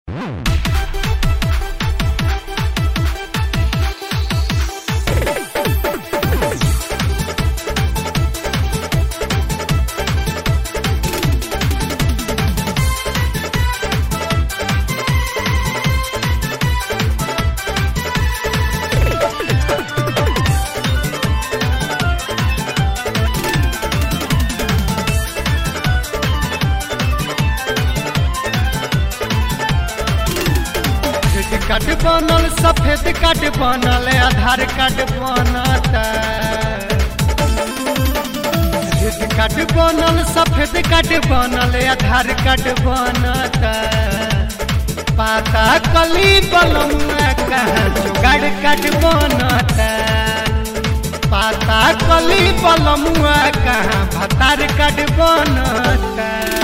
credit card बनल सफेद card बनल आधार कार्ड बनता क्रेडिट कार्ड बनल सफेद कार्ड बनल आधार कार्ड बनता पाता कली बलमुआ कहाँ जुगाड़ कार्ड बनता पाता कली बलमुआ कहाँ भतार कार्ड बनता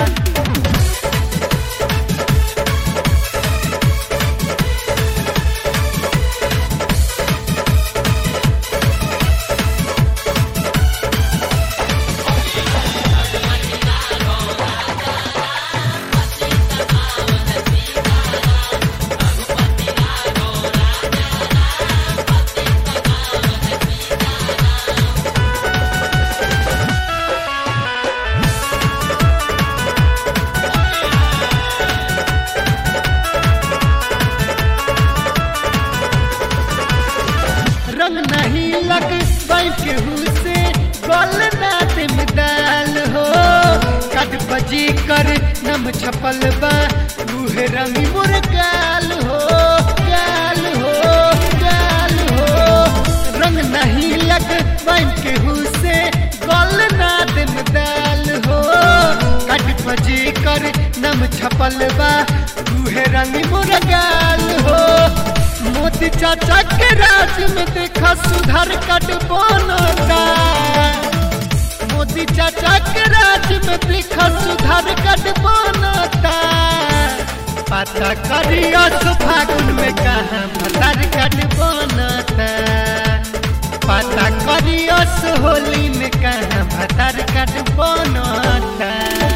रंग नहीं लग केहू से गोल ना दिम दाल हो कट बजी कर नम छपल बा रूहे रंग मुर गाल हो गाल हो गाल हो रंग नहीं लग केहू से गोल ना दिम दाल हो कट बजी कर नम छपल बा रूहे रंग मुर गाल हो मोदी चाचा के राज में देखा सुधार कट बनता मोदी चाचा के राज में देखा सुधार कट बनता पता करियो सो फागुन में कहा भतार कट बनता पता करियो सो होली में कहा भतार कट बनता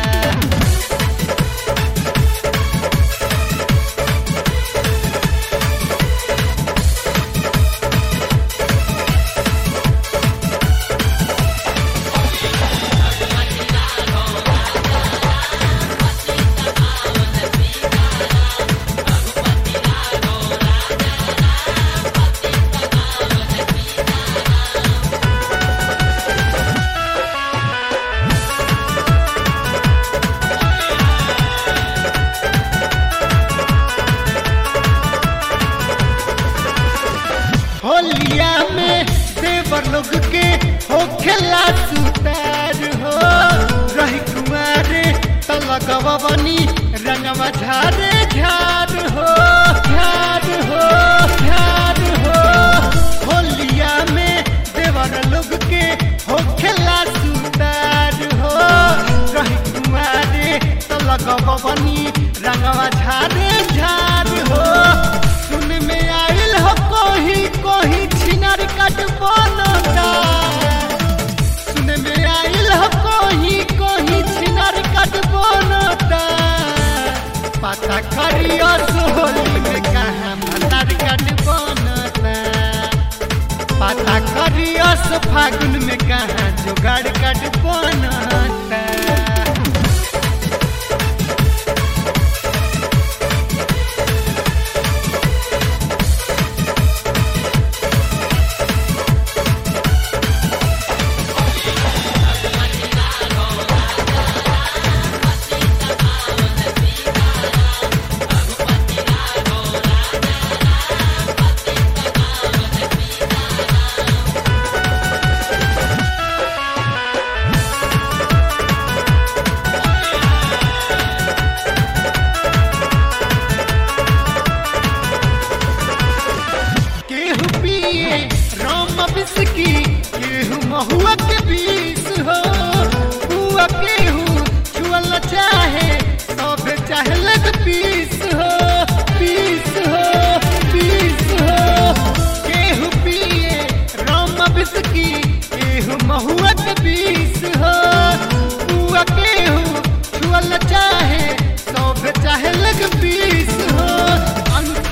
होलिया में देवर लोग के हो खेला सुतार हो रही कुमारे तलगवा बनी रंगवा झारे झार हो झार हो झार हो होलिया में देवर लोग के हो खेला सुतार हो रही कुमारे तलगवा बनी रंगवा झारे झार हो सुन में आइल हो कोही कोही छिनर कट बनता सुन में आइल हो कोही कोही छिनर कट बनता पता करियो सोहली में कहाँ भतार कट बनता पता करियो सो फागुन में कहाँ जुगाड़ कट बनता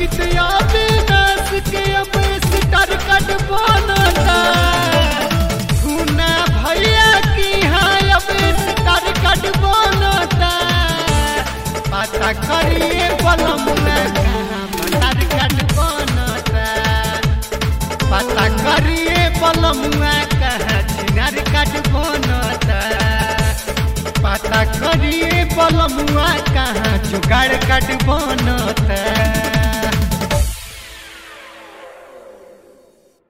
अमित अविनाश के अब स्टार कट बनता खूना भैया की हाँ अब स्टार कट बनता पता करिए बलमुआ कहाँ स्टार कट बनता पता करिए बलमुआ कहाँ छिनार कट बनता पता करिए बलमुआ कहाँ जुगाड़ कट बनता